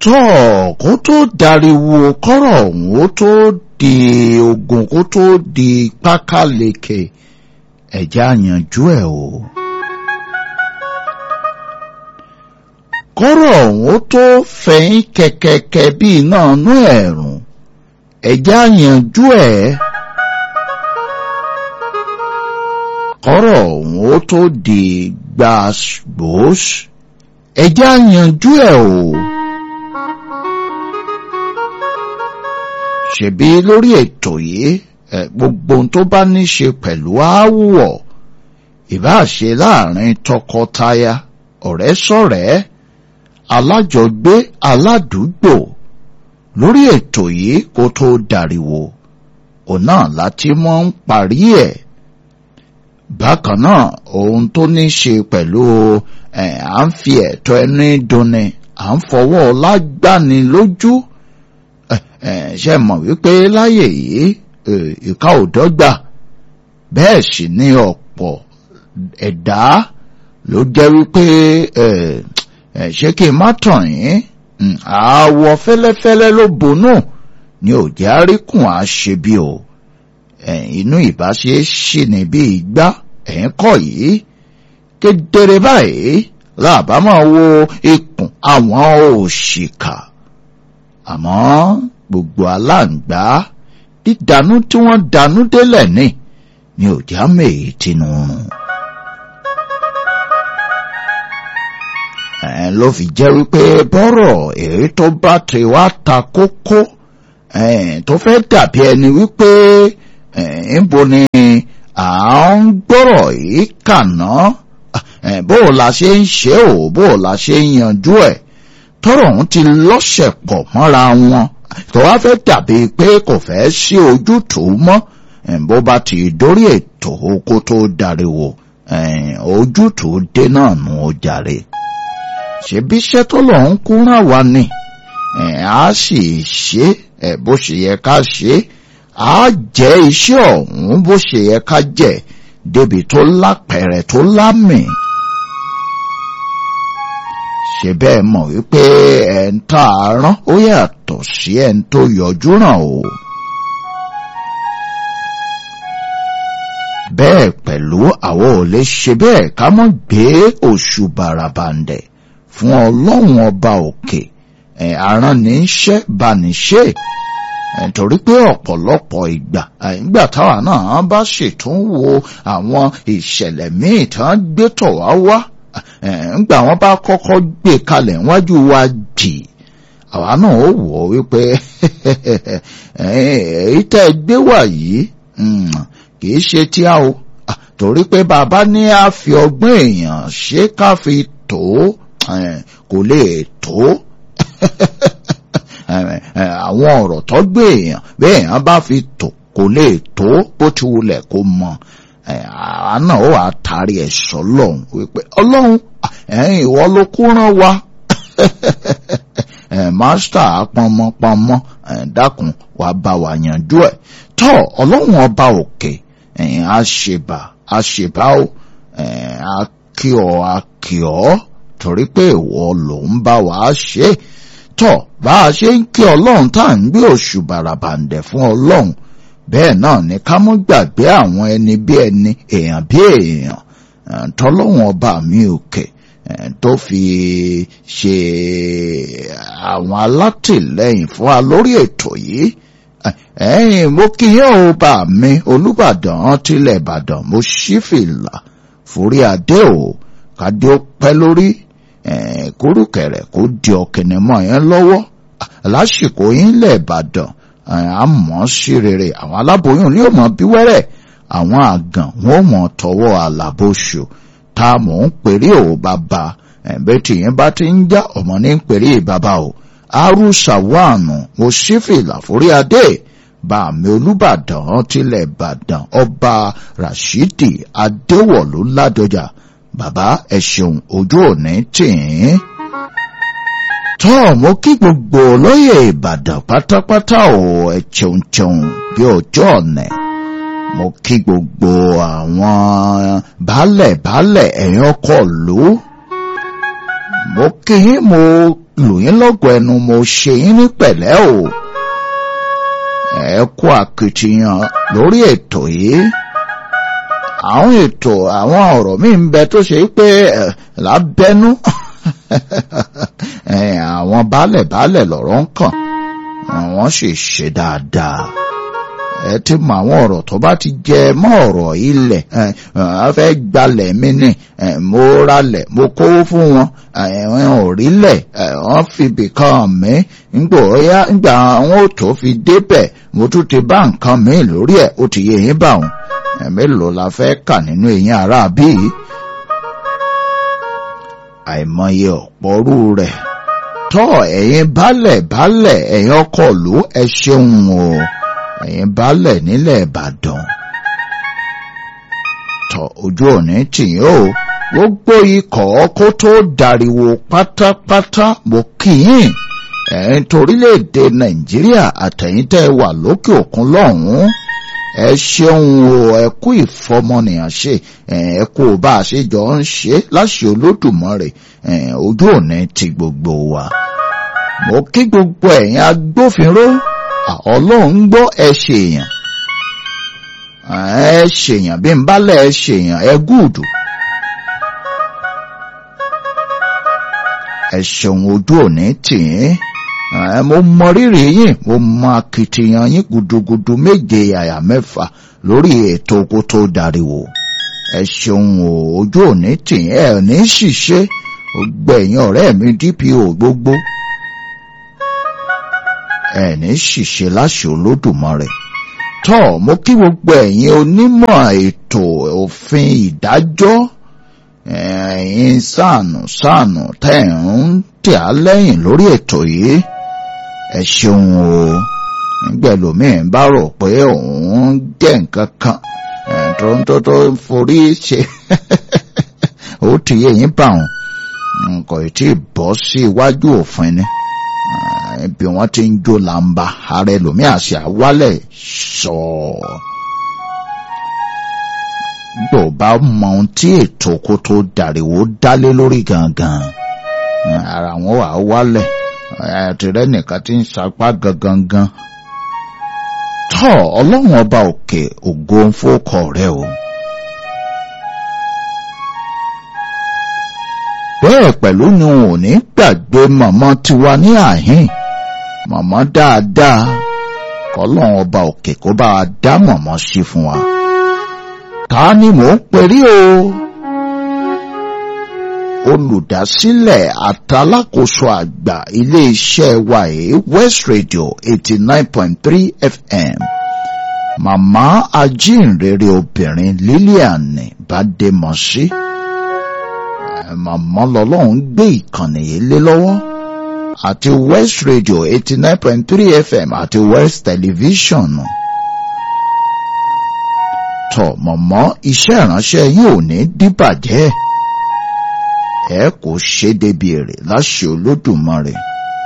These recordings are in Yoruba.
tọ́ kó tó dariwo kọ́rọ̀ ọ̀hún ó tó di ogun kó tó di pákáleke ẹ̀já yanjú ẹ̀ o. kọ́rọ̀ ọ̀hún ó tó fẹ̀yìn kẹ̀kẹ́kẹ́ bí iná inú ẹ̀rùn ẹ̀já yanjú ẹ̀. kọ́rọ̀ ọ̀hún ó tó di gbàgbós ẹ̀já yanjú ẹ̀ o. ṣebí lórí ètò yìí gbogbo ohun tó bá ní ṣe pẹ̀lú aáwọ̀ ìbáṣe láàrin tọkọtaya ọ̀rẹ́ sọ̀rẹ́ alájọgbé aládùúgbò lórí ètò yìí kó tó dariwo òun náà láti mọ́ ń parí ẹ̀ bákan náà ohun tó ní ṣe pẹ̀lú à ń fi ẹ̀tọ́ ẹni dunni à ń fọwọ́ lágbani lójú ṣe mọ̀ wípé láyè yìí ìka ò dọ́gba bẹ́ẹ̀ sì ni ọ̀pọ̀ ẹ̀dá ló jẹ́ wípé ṣé kí n má tàn yín àwọ̀ fẹ́lẹ́fẹ́lẹ́ ló bonú ni ò jẹ́ àríkùn àṣebí o inú ìbáṣe ṣì ní bí ìgbà ẹ̀yìn kọ́ yìí kedere báyìí làbá máa wo ikùn àwọn òṣìkà àmọ́ gbogbo aláǹgbá dídánú tí wọ́n dánú délẹ̀ ní ni ò já mèyí tinú rùn. ẹ̀ ló fi jẹ́ wípé bọ́rọ̀ èyí tó bá ti wá ta kókó tó fẹ́ dàbí ẹni wípé níbo ni à ń gbọ́rọ̀ yìí kàná bó o la ṣe ń ṣe o bó o la ṣe ń yanjú ẹ̀ tọ́rọ̀ ọ̀hún ti lọ́sẹ̀ pọ̀ mọ́ra wọn tó wá fẹ́ dàbí pé kò fẹ́ sí ojútùú mọ́ bó bá ti dórí ètò kó tó dariwo ojútùú dé náà nù ó jàre ṣebí iṣẹ́ tó lọ ń kúnra wa ni a sì ṣe bó ṣe yẹ ká ṣe a jẹ́ iṣẹ́ ọ̀hún bó ṣe yẹ ká jẹ́ débi tó lápẹ̀rẹ̀ tó lámì ṣe bẹ́ẹ̀ mọ̀ wípé ẹ̀ ń tà á rán ó yàtọ̀ sí ẹ̀ ń tó yọjú ràn o. bẹ́ẹ̀ pẹ̀lú àwọn ò lè ṣe bẹ́ẹ̀ ká mọ́ gbé oṣù bàràbàǹdẹ̀ fún ọlọ́run ọba òkè ẹ̀ aránníṣẹ́ bániṣẹ́ torí pé ọ̀pọ̀lọpọ̀ ìgbà ìgbà táwa náà bá ṣètúnwò àwọn ìṣẹ̀lẹ̀ míì tí wọ́n gbé tọ̀ wá wá ńgbà wọn bá kọ́kọ́ gbé kalẹ̀ níwájú wa jì àwa náà ó wò ó wípé èyí tẹ́ ẹ gbé wà yìí kìí ṣe tí a o torí pé bàbá ní a fi ọgbọ́n èèyàn ṣe ká fi tó kò lè tó àwọn ọ̀rọ̀ tó gbé èèyàn bẹ́ẹ̀ èèyàn bá fi tò kò lè tó bó ti wulẹ̀ kó mọ àwa náà ó wàá taari ẹ̀ sọ́lọ́hún wípé ọlọ́run ẹ̀yin ìwọ ló kó rán wa mástà pọnmọpọnmọ dákun wà bá wa yanjú ẹ̀ tọ́ ọlọ́run ọba òkè àṣebà àṣebà ó akíọ akíọ torí pé ìwọ ló ń bá wa ṣe tọ́ bá a ṣe ń kí ọlọ́run tá à ń gbé oṣù bàràbàǹdẹ̀ fún ọlọ́run bẹ́ẹ̀ náà ni ká mọ́ gbàgbé àwọn ẹni bí ẹni èèyàn bí èèyàn tọ́lọ́wọ́n ọba mi òkè tó fi ṣe àwọn alátìlẹ́yìn fún wa lórí ètò yìí ẹ̀yin mo kí yín o bá mi olùbàdàn tilẹ̀ ìbàdàn mo ṣí fìlà forí adé o kádé ó pẹ́ lórí kúrúkẹ̀rẹ̀ kó di ọ̀kẹ́ni mọ́ yẹn lọ́wọ́ lásìkò yín lẹ̀ ìbàdàn àmọ́ sí rere àwọn aláboyún ní òmò bí wẹ́rẹ́ àwọn àgàn wọn ò mọ̀ tọwọ́ àlàbòṣù tá a mọ̀ ń pèrè ò bàbá ẹ̀bẹ́ tí yẹn bá ti ń já ọmọ ní ń pèrè bàbá o arúṣàwọ̀nù mo sì fìlà forí adé bá mi olùbàdàn tilẹ̀ ìbàdàn ọba rashidi adéwọ̀lú ládọjà bàbá ẹ ṣeun ojú òní tì í tọ́ mo kí gbogbo olóyè ìbàdàn pátápátá ò ẹ cheun cheun bí ọjọ́ ọ̀nẹ̀ mo kí gbogbo àwọn baálẹ̀ baálẹ̀ ẹ̀yìn ọkọ̀ lù mo kí yín mo lù yín lọ́gọ̀ ẹnu mo ṣe yín ní pẹ̀lẹ́ o ẹ kú akitiyan lórí ètò yìí àwọn ètò àwọn ọ̀rọ̀ míì ń bẹ tó ṣe pé lábẹ́nú àwọn baálẹ̀ baálẹ̀ lọ̀rọ̀ ń kàn wọ́n sì ṣe dáadáa ẹ ti mọ àwọn ọ̀rọ̀ tó bá ti jẹ mọ́ ọ̀rọ̀ ilẹ̀ ẹ fẹ́ gbalẹ̀ mi ni mo ralẹ̀ mo kówó fún wọn wọn ò rí lẹ̀ wọ́n fi bìkan mi ńgbò ọ̀yá ńgbà wọn ò tó fi débẹ̀ mo tún ti bá nǹkan mi lórí ẹ̀ ó ti yé yín bá wọn mélòó la fẹ́ kà nínú eyín ara bíi àìmọye ọ̀pọ̀rú rẹ̀ tọ́ ẹ̀yin baálẹ̀ baálẹ̀ ẹ̀yin ọkọ̀ ló ẹ ṣeun o ẹ̀yin baálẹ̀ nílẹ̀ ìbàdàn tọ́ ojú òní tìyín o gbogbo ikọ̀ kó tó dariwo pátápátá mo kì í ẹ̀yin torílẹ̀-èdè nàìjíríà àtẹ̀yìn tẹ́ wà lókè òkun lọ́hùn-ún ẹ ṣeun o ẹ kú ìfọmọnìyàn ṣe ẹ kú bá a ṣe jọ ń ṣe láṣẹ olódùmarè ojú òní ti gbogbo wa mo kí gbogbo ẹ̀yin agbófinró ọlọ́run gbọ́ ẹ ṣèyàn ẹ ṣèyàn bí n bá lẹ̀ ẹ ṣèyàn ẹ gúùdù ẹ ṣeun ojú òní tì í mo mọ rírì yín mo mọ akitiyan yín gudugudu méje àyà mẹ́fà lórí ètò oko tó dariwo ẹ ṣeun o ojú òní tì í ẹ ní ṣìṣe gbẹ̀yìn ọ̀rẹ́ mi DPO gbogbo ẹ ní ṣìṣe láṣẹ olódùmarè tọ́ mo kí gbogbo ẹ̀yin onímọ̀ ètò òfin ìdájọ́ ẹ̀yin sànù sànù tẹ̀ ń tẹ̀ á lẹ́yìn lórí ètò yìí ẹ ṣeun o nígbẹ̀lómìn bá rò pé òun jẹ́ nǹkan kan tó ń tó tó forí ṣe ó ti yé yín bá wọn nǹkan tí ì bọ́ sí iwájú òfin ni bí wọ́n ti ń jó làǹbà ara ẹlòmíì àṣà wálẹ̀ sọ̀ọ́ gbò bá mọ ohun tí ètò kó tó dàríwó dálé lórí gangan ara wọn wà wálẹ̀ àtìrẹ́ nìkan tí ń sapá gangan gan tọ́ ọlọ́run ọba òkè ògo ń fọ́kọ rẹ o. bẹ́ẹ̀ pẹ̀lú ni ò ní gbàgbé màmá tiwa ní àhín màmá dáadáa kọ́lọ́run ọba òkè kó bá a dá màmá sí fún wa. ta ni mò ń perí o olùdásílẹ̀ àtàlákòóso àgbà iléeṣẹ́ wa yìí West Radio eighty nine point three FM màmá ajínrere obìnrin Lilian Bademọsí màmá lọ́lọ́run gbé ìkànnì yìí lé lọ́wọ́ àti West Radio eighty nine point three FM àti West Television tọ́ mọ̀mọ́ iṣẹ́ ìránṣẹ́ yìí ò ní díbàjẹ́ ẹ kò ṣe débi èrè láṣẹ olódùmarè.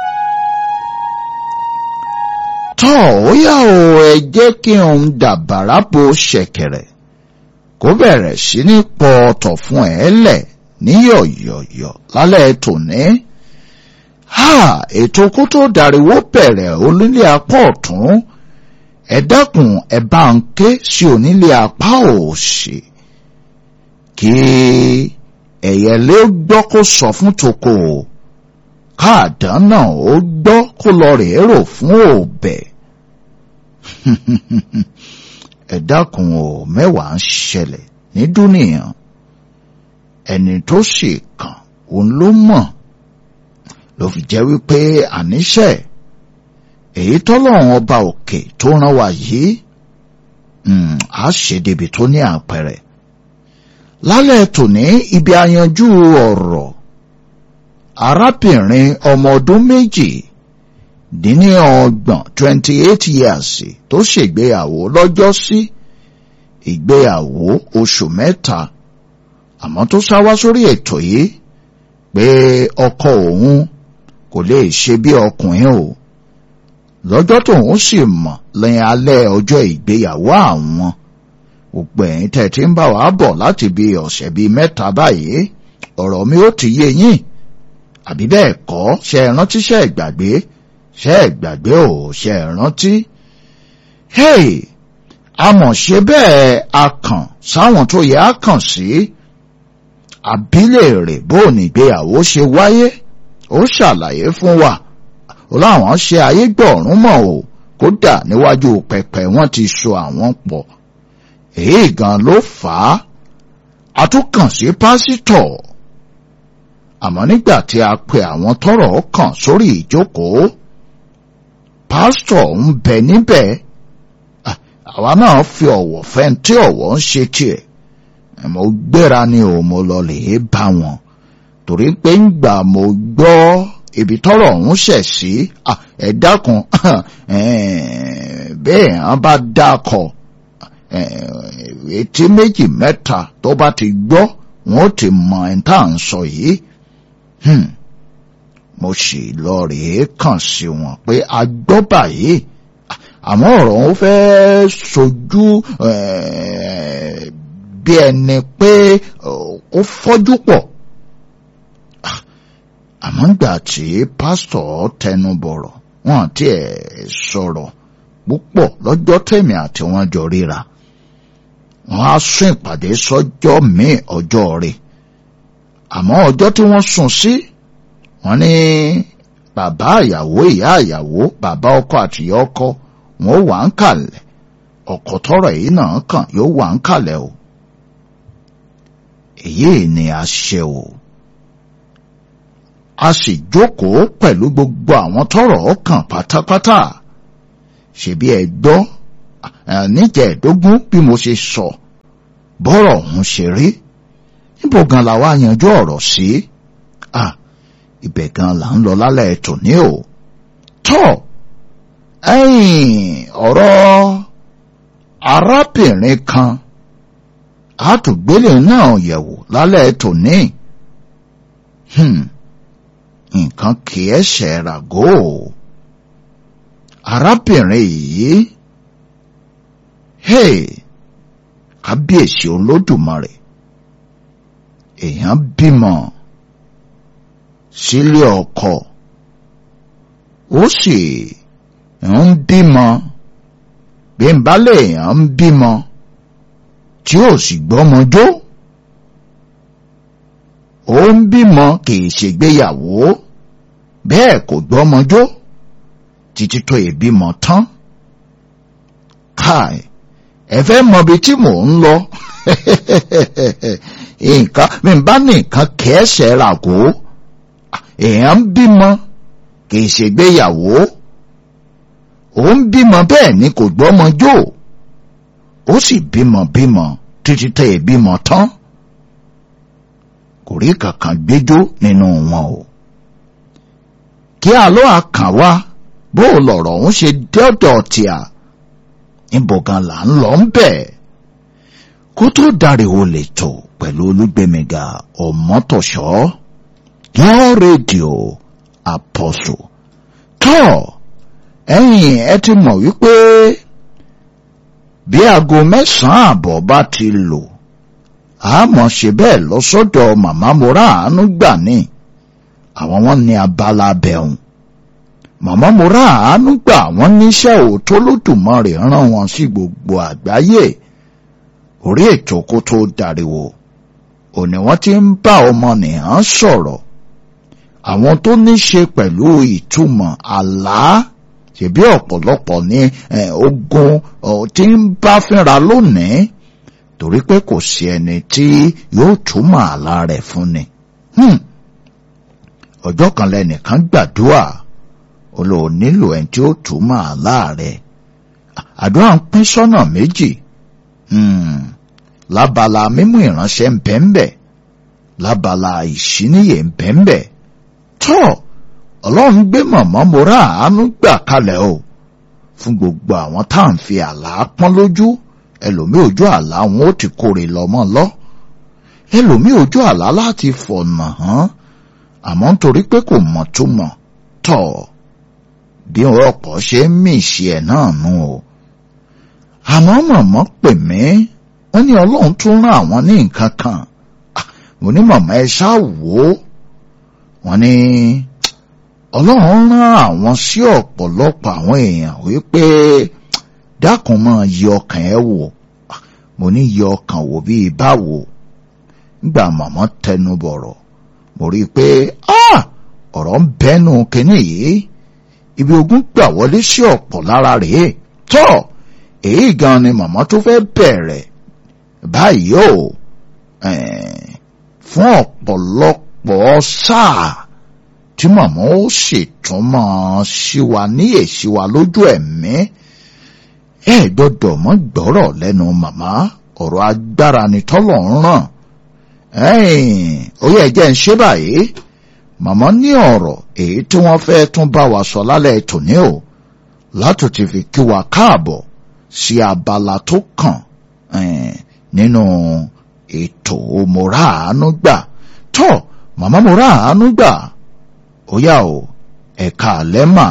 tọ́ ó yá o ẹ jẹ́ kí n dàbàrà bo ṣẹ̀kẹ̀rẹ̀ kó bẹ̀rẹ̀ sí ní pọ ọ̀tọ̀ fún ẹ lẹ̀ ní yọ̀yọ̀yọ̀ lálẹ́ tòní. ha ètò kó tó dàríwó bẹ̀rẹ̀ onílé apá ọ̀tún ẹ dákun ẹ bá ń ké sí onílé apá òsì kí ẹ̀yẹ̀lé ó gbọ́ kó sọ fún toko o káàdán náà ó gbọ́ kó lọ rèé rò fún òbẹ̀ ẹ dákun o mẹ́wàá ń ṣẹlẹ̀ ní dúnìyàn ẹni tó sì kàn òun ló mọ̀ ló fi jẹ́ wípé àníṣe èyí tọ́lọ́run ọba òkè tó rán wa yìí á ṣe débi tó ní àpẹẹrẹ lálẹ́ tòní ibi ayanjú ọ̀rọ̀ arábìnrin ọmọ ọdún méjì dín ní ọgbọ̀n twenty eight years tó ṣègbéyàwó lọ́jọ́ sí ìgbéyàwó oṣù mẹ́ta àmọ́ tó sáwá sórí ètò yìí pé ọkọ òun kò lè ṣe bí ọkùnrin o lọ́jọ́ tóun sì mọ̀ lẹ́yìn alẹ́ ọjọ́ ìgbéyàwó àwọn gbogbo ẹ̀yin tẹ́ ti ń bá wa bọ̀ láti bí ọ̀sẹ̀ bíi mẹ́ta báyìí ọ̀rọ̀ mi ó ti yé yín àbí bẹ́ẹ̀ kọ́ ṣe é rántí ṣe é gbàgbé ṣe é gbàgbé ò ṣe é rántí. hey àmọ̀ ṣe bẹ́ẹ̀ a kàn sáwọn tó yẹ á kàn sí àbílẹ̀ rẹ̀ bó nígbéyàwó ṣe wáyé ó ṣàlàyé fún wa ó láwọn ṣe ayé gbọ̀ọ̀rún mọ̀ o kódà níwájú pẹpẹ wọ́n ti so àwọn pọ̀ èyí gan ló fà á a tún kàn sí pásítọ̀ àmọ́ nígbà tí a pe àwọn tọ́rọ̀ kàn sórí ìjókòó pásítọ̀ ń bẹ níbẹ̀ àwa náà fi ọ̀wọ̀ fẹ́ tí ọ̀wọ̀ ń ṣe tiẹ̀ mo gbéra ni ò mo lọ lè bá wọn torí pé ń gbà mo gbọ́ ibi tọ́rọ̀ ọ̀hún ṣẹ̀ sí ẹ dákun bẹ́ẹ̀ hàn bá dákọ̀ etí méjì mẹ́ta tó bá ti gbọ́ wọn ó ti mọ ẹni tá à ń sọ yìí mo sì lọ rèé kàn sí wọn pé a gbọ́ báyìí àmọ́ ọ̀rọ̀ wọn fẹ́ sojú bí ẹni pé ó fọ́jú pọ̀ àmọ́ nígbà tí pásítọ̀ tẹnu bọ̀rọ̀ wọn àti ẹ̀ sọ̀rọ̀ púpọ̀ lọ́jọ́ tèmi àti wọn jọ ríra wọn á sún ìpàdé sọ́jọ́ míì ọjọ́ rẹ̀ àmọ́ ọjọ́ tí wọ́n sùn sí wọ́n ní bàbá ìyàwó ìyá ìyàwó bàbá ọkọ àti ìyá ọkọ wọn ó wà ń kàlẹ̀ ọkọ tọrọ èyí náà kàn yóò wà ń kàlẹ̀ o èyí ni a ṣe o a sì jókòó pẹ̀lú gbogbo àwọn tọrọ kàn pátápátá ṣebí ẹ gbọ́ níjẹ̀ẹ́dógún bí mo ṣe sọ bọ́rọ̀ ọ̀hún ṣe rí níbo gan la wá yanjú ọ̀rọ̀ sí à ibẹ̀ gan là ń lọ lálẹ́ tòní o tọ́ ẹ̀yìn ọ̀rọ̀ arábìnrin kan àtúgbélé náà yẹ̀wò lálẹ́ tòní nǹkan kì í ṣe ràgó o arábìnrin yìí hey kábíyèsí olódùmarè èèyàn bímọ sílé ọkọ ó sì ń bímọ bí n bá lè èèyàn ń bímọ tí ó sì gbọ́mọjó ó ń bímọ kìí ṣègbéyàwó bẹ́ẹ̀ kò gbọ́mọjó títí tó ìbímọ tán káì ẹ fẹ́ mọ ibi tí mò ń lọ nǹkan mi bá ní nǹkan kẹ́ẹ̀ṣẹ̀ ràgó èèyàn ń bímọ kì í ṣègbéyàwó ó ń bímọ bẹ́ẹ̀ ni kò gbọ́mọjó ó sì bímọ bímọ títí tẹ́ ìbímọ tán kò rí kankan gbẹ́jọ́ nínú wọn o kí àlọ́ àkàn wá bó lọ̀rọ̀ ń ṣe dọ́dọ̀ tíà níbo gan là ń lọ ń bẹ̀ kó tó dariwo lè tò pẹ̀lú olúgbẹ̀mẹ̀gà ọ̀mọ́tòṣọ́ yọ rédíò àpọ̀sù tọ́ ẹ̀yìn ẹ ti mọ̀ wípé bí aago mẹ́sàn-án àbọ̀ bá ti lò àmọ́ ṣe bẹ́ẹ̀ lọ sọ́dọ̀ màmá mora àánú gbà ní àwọn wọn ní abala bẹ̀rùn màmá mo rà àánú gbà wọ́n níṣẹ́ òótọ́ lódùmarè rán wọn sí gbogbo àgbáyé orí ètò kó tó dariwo òní wọ́n ti ń bá ọmọnìyàn sọ̀rọ̀ àwọn tó ní ṣe pẹ̀lú ìtumọ̀ àlá ṣèbí ọ̀pọ̀lọpọ̀ ní ogun tí ń bá fínra lónìí torí pé kò sí ẹni tí yóò túmọ̀ àlá rẹ̀ fún ni ọjọ́ kan lẹ́nìkan gbàdúrà olóò nílò ẹni tí ó túmọ̀ àlá rẹ̀ àdúrà ń pín sọ́nà méjì lábala mímú ìránṣẹ́ ń bẹ́ńbẹ́ lábala ìṣíníyè ń bẹ́ńbẹ́ tọ́ ọlọ́run gbé mọ̀mọ́ mora àánú gbà kalẹ̀ o fún gbogbo àwọn tá à ń fi àlá pọ́n lójú ẹlòmíì ojú àlá wọn ó ti kórè lọ́mọ lọ ẹlòmíì ojú àlá láti fọ̀nà hàn àmọ́ nítorí pé kò mọ̀ tó mọ̀ tọ̀ bí ọ̀pọ̀ ṣe ń mì sí ẹ̀ náà nù o àmọ́ mọ̀mọ́ pè mí wọ́n ní ọlọ́run tún rán àwọn ní nǹkan kan mo ní mọ̀mọ́ ẹ ṣáà wò ó wọ́n ní ọlọ́run rán àwọn sí ọ̀pọ̀lọpọ̀ àwọn èèyàn wípé dákun máa yẹ ọkàn ẹ wò mo ní yẹ ọkàn wò bíi báwo nígbà màmá tẹnu bọ̀rọ̀ mo rí i pé ọ̀rọ̀ ń bẹ́nu kínní yìí ibi ogun gbà wọlé sí ọ̀pọ̀ lára rèé tọ́ èyí gan ni màmá tó fẹ́ bẹ̀rẹ̀ báyìí o fún ọ̀pọ̀lọpọ̀ sáà tí màmá ó ṣètún máa ṣí wa níyè ṣí wa lójú ẹ̀mí ẹ gbọ́dọ̀ mọ́ gbọ́rọ̀ lẹ́nu màmá ọ̀rọ̀ agbára ni tọ́lọ̀ ń ràn ó yẹ jẹ́ ń ṣe báyìí màmá ní ọ̀rọ̀ èyí tí wọ́n fẹ́ tún bá wa sọ lálẹ́ tòní o látò ti fi kí wa káàbọ̀ sí abala tó kàn nínú ètò mọ̀rá àánú gbà tọ́ màmá mọ̀rá àánú gbà ó yá o ẹ̀ka àlẹ́ mà.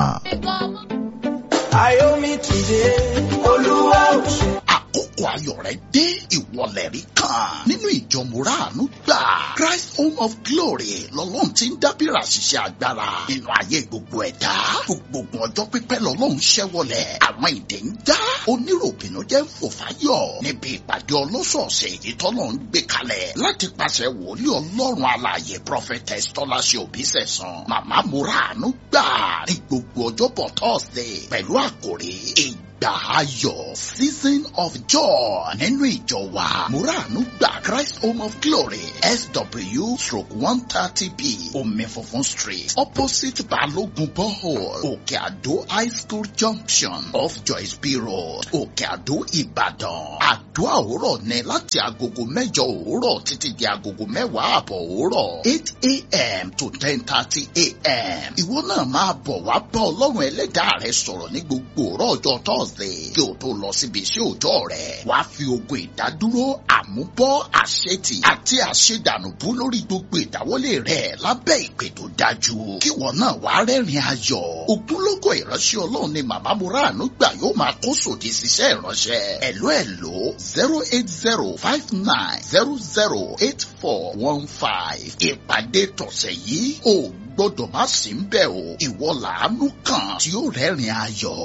Ayomi tìde, Olúwa ò ṣe. àkókò ayọ̀ rẹ̀ dé ìwọlẹ̀ rí kan nínú ìjọ mùràánú gbà Christ Home of Glory lọ́lọ́run ti ń dábìrà ṣiṣẹ́ agbára nínú ayé gbogbo ẹ̀dá gbogbo ọjọ́ pípẹ́ lọ́lọ́run ṣẹ́wọlẹ̀ àwọn ìdè ń já oníròbìnú jẹ́ ń fò fáyọ̀ níbi ìpàdé ọlọ́sọ̀ọ̀sẹ̀ èyí tọ́lọ́ ń gbé kalẹ̀ láti pàṣẹ wòlíì ọlọ́run alààyè prophetess tọ́láṣẹ òbí sẹ̀sán màmá mùràánú gbà ní gbogbo ọjọ́bọ̀ Thursday pẹ̀lú àkòrí ìgbà ayọ̀ season of joy nínú ìjọ wa muranu gba Christ Home of Glory SW stroke one thirty b omi funfun street opposite Balogun borehole Òkè Àdó high school junction off Joyce B road Òkè Àdó Ìbàdàn àdúrà òwúrọ̀ ní láti agogo mẹ́jọ òwúrọ̀ títí di agogo mẹ́wàá àbọ̀ òwúrọ̀ eight a.m. to ten thirty a.m. ìwọ náà máa bọ̀ wá bá ọlọ́run ẹlẹ́dàá rẹ sọ̀rọ̀ ní gbogbo òrọ̀ ọjọ́ Thursday kí o tó lọ síbi iṣẹ́ òòjọ́ rẹ̀ wàá fi ogun ìdádúró àmúbọ́ àṣetì àti àṣedànùbú lórí gbogbo ìdáwọ́lé rẹ̀ lábẹ́ ìpè tó dájú kí wọn náà wàá rẹ́rìn ayọ̀ ogunlọ́gọ̀ ìránṣẹ́ ọlọ́run ni màmá muranu gbà yóò máa kó sòdì síṣẹ́ ìránṣẹ́ ẹ̀ló ẹ̀ló zero eight zero five nine zero zero eight four one five ìpàdé tọ̀sẹ̀ yìí ò gbọ́dọ̀ má sí ń bẹ̀ o ìwọ làánú kan tí ó rẹ́rìn ayọ̀.